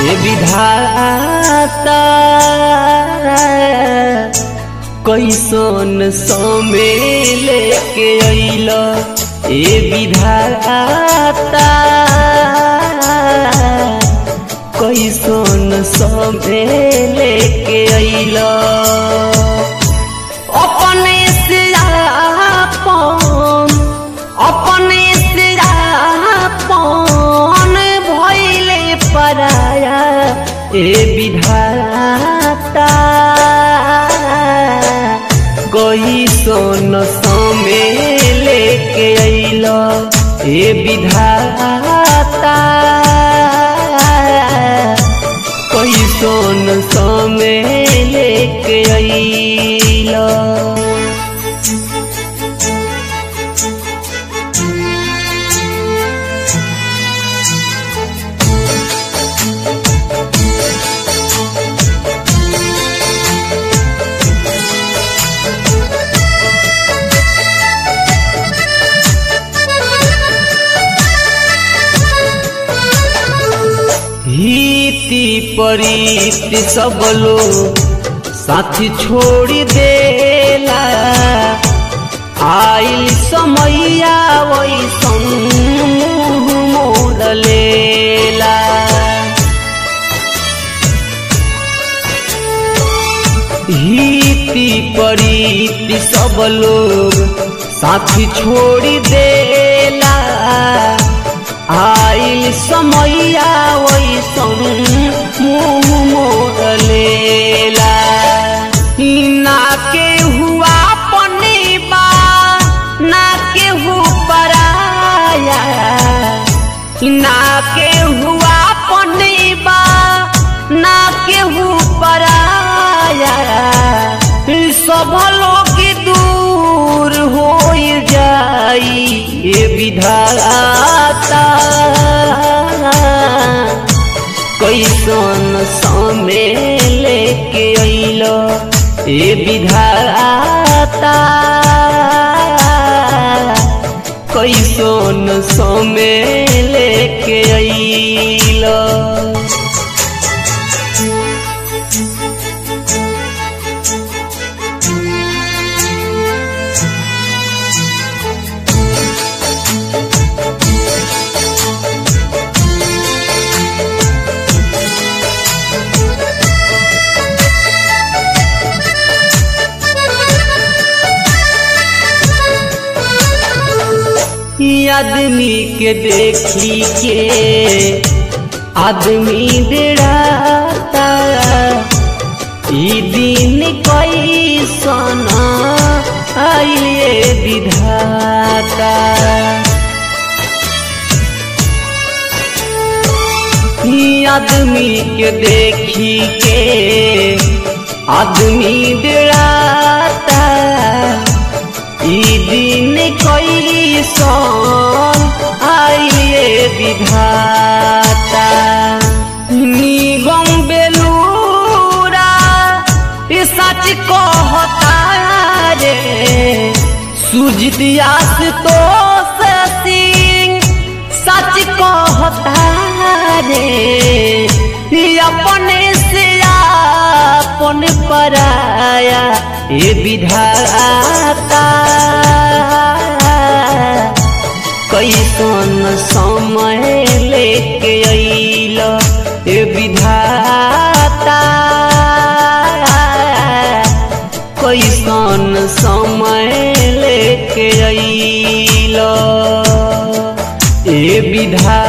ए विधाता कैसन समय लेके अइल ए विधाता कैसन समय लेके अइल अपने से आपन अपने से आपन भइले पराया ए विधाता कैसन समय लेके अइल ए विधाता कैसन समय लेके अइल हिति परीति सब लोग साथी छोड़ देला आइल समैया वैसन मुँह मोड़ लेला हिति परीति सब लोग साथी छोड़ देला आइल समैया वैसन मुँह मोड़ लेला ना के हुआ पनीबा ना के हु पराया ना के हुआ पनीबा ना के हु पराया सब लोग दूर हो जाई ये विधाता कैसन समय लेके अइल ए विधाता कैसन समय लेके अइल आदमी के देखी के आदमी डेराता ई दिन कैसन आइले विधाता ई आदमी के देखी के आदमी डेराता ई दिन कैसन आइले विधाता निगम बेलूरा ई सच कहता रे सुजित आस तो सिंह सच कहता रे ई अपने से अपन पराया ये विधाता कैसन समय लेके अइल ये विधाता कैसन समय लेके अइल ए विधा